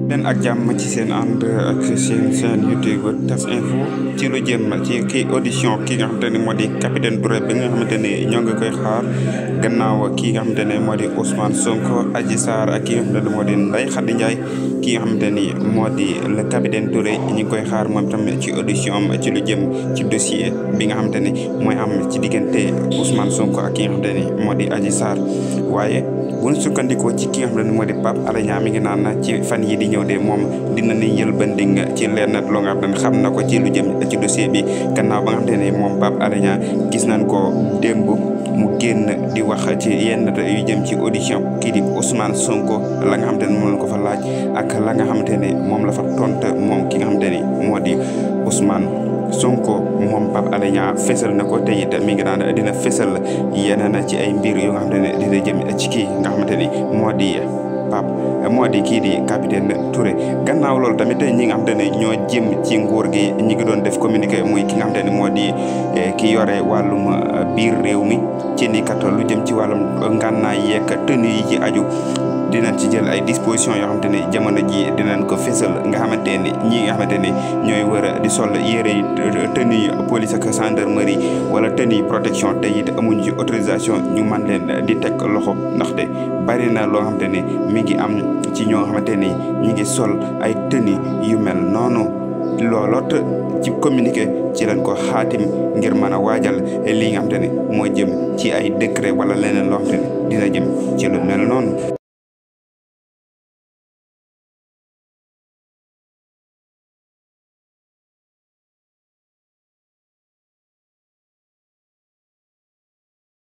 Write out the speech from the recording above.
leen ak jàmm ci seen ànd ak seen seen YouTube tas info ci lu jëm ci kii audition ki nga xamante ne moo di capitaine Touré bi nga xamante ne ñoo ngi koy xaar gannaaw kii nga xamante ne moo di Ousmane Sonko Adji Sarr ak ki nga xamante ne moo di Ndeye Khady Ndiaye ki nga xamante ni moo di le capitaine Touré ñu ngi koy xaar moom tam ci audition am ci lu jëm ci dossier bi nga xamante ni mooy am ci diggante Ousmane Sonko ak ki nga xamante ni moo di Adji Sarr waaye bu ñu sukkandikoo ci ki nga xamante ni moo di Pape Alé Niang mi ngi naan ci fan yi di ñëw de moom dina ni yëlbandi ci lenn loo nga xam ne xam na ko ci lu jëm ci dossier bi gannaaw ba nga xamante ne moom Pape Alé Niang gis nañ ko démb mu génn di wax ci yenn yu jëm ci audition kii di Ousmane Sonko la nga xamante ne moom la ko fa laaj ak la nga xamante ne moom la fa tontu moom ki nga xamante ni moo di Ousmane Sonko moom Pape Alé Niang fésal na ko te it mi ngi naan dina fésal yeneen ci ay mbir yoo nga xamante ne dina jëm ci kii nga xamante ni moo di Pape moo di kii di capitaine Touré gannaaw loolu tamit ñi nga xamante ne ñoo jëm ci nguur gi ñi ngi doon def communiqué muy ki nga xamante ne moo di ki yore wàllum biir réew mi ci ni kat lu jëm ci wàllum ngànnaay yeeg tenue yi ci aju dinañ ci jël ay dispositions yoo xamante ne jamono ji dinañ ko fésal nga xamante ni ñi nga xamante ni ñooy war a di sol yére yi tenue police ak gendarmerie wala tenue protection te it amuñu ci autorisation ñu man leen di teg loxo ndaxte bari na loo xamante ni mi ngi am ci ñoo xamante ni ñi ngi sol ay tenue yu mel noonu looloot ci communiqué ci lañ ko xaatim ngir mën a waajal lii nga xamante ni moo jëm ci ay décret wala leneen loo xamante ni dina jëm ci lu mel noonu